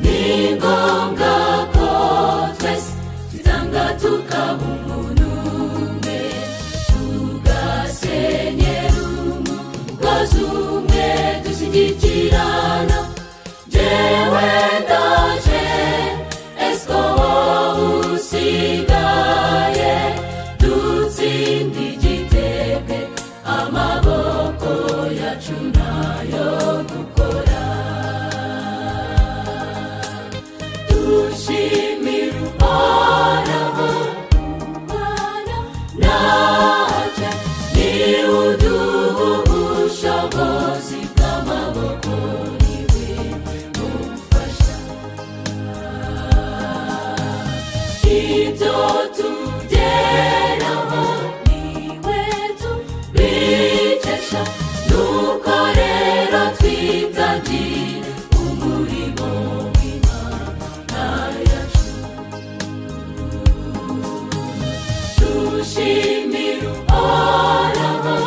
ni ngombwa ko twese twitanga tukaba umuntu umwe tugasenyera umugozi umwe dushyigikirana jewe ndaje esiko wowe usigaye dutsinda igitego amaboko yacu nayo gukora dushimira uhoraho umwana natwe niwe uduha ubushobozi bw'amaboko niwe mufasha ibyo tugeraho niwe tubikesha nuko rero twitangire umurimo w'imana yacu dushimira uhoraho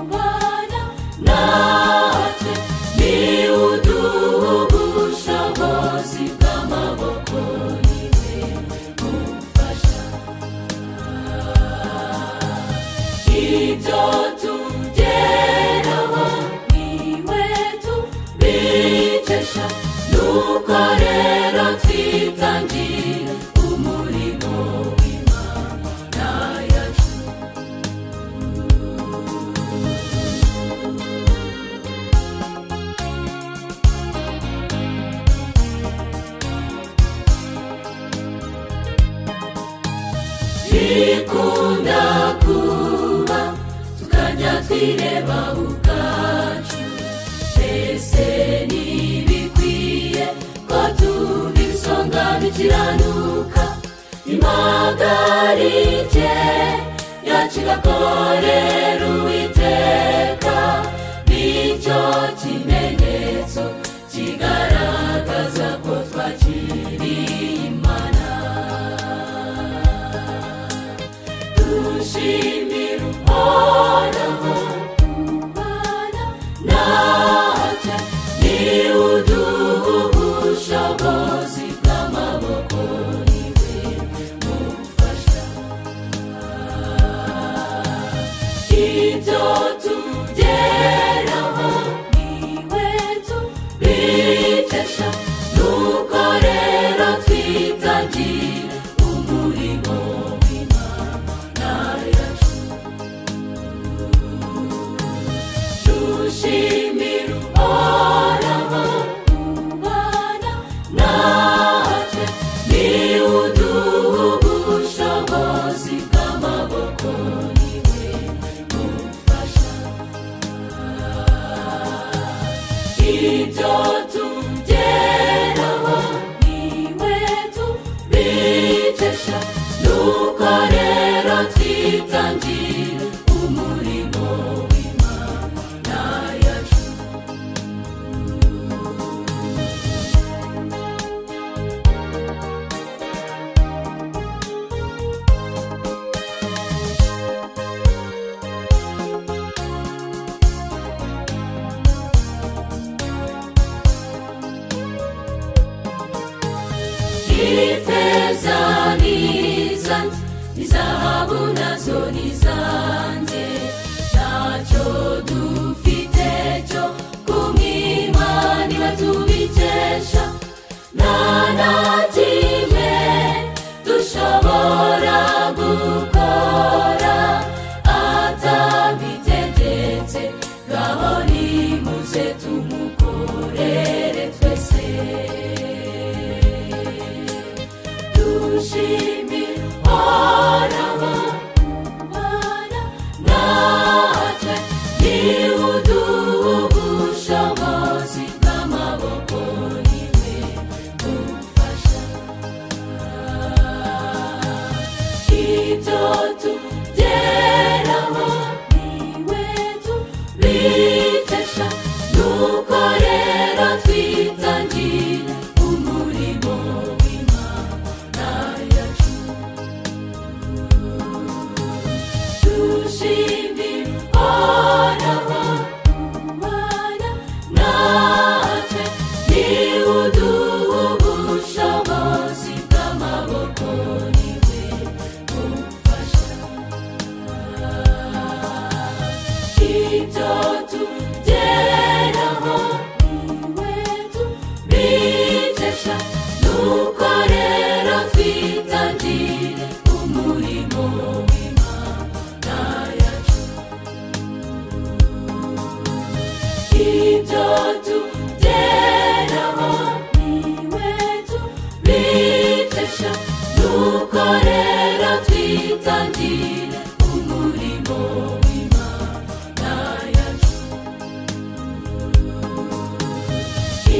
ubana natwe niwe uduha ubushobozi bw'amaboko niwe mufasha ibyo tugeraho niwe tubikesha nuko rero twitangire umurimo w'imana yacu bikunda kuba tukajya twireba ubwacu mbese ntibikwiye ko tuba ibisonga bikiranuka impagarike yacu igakorera uwiteka nicyo kimenyetso kigaragaza ko twakiriye imana dushimira uhoraho umwana natwe niwe uduha ubushobozi bw'amaboko niwe mufasha ibyo tugeraho niwe tubikesha nuko rero twitangire umurimo w'imana yacu dushimira uhoraho ubana natwe niwe uduha ubushobozi bw'amaboko niwe mufasha ibyo tugeraho niwe tubikesha nuko rero twitangire umurimo w'imana yacu ifeza n'izanjye izahabu nazo ni zanjye ntacyo dufite cyo kumwimana iba tubikesha nta na kimwe dushobora gukora atabitegetse ngaho nimuze tumukorere twese dushimira uhoraho umwana natwe niwe uduha ubushobozi bw'amaboko niwe mufasha ibyo tugeraho niwe tubikesha nuko rero twitangire umurimo w'imana yacu dushimira uhoraho umwana natwe niwe uduha bitesha nuko rero twitangire umurimo w'imana yacu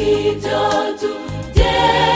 ibyo tubyemera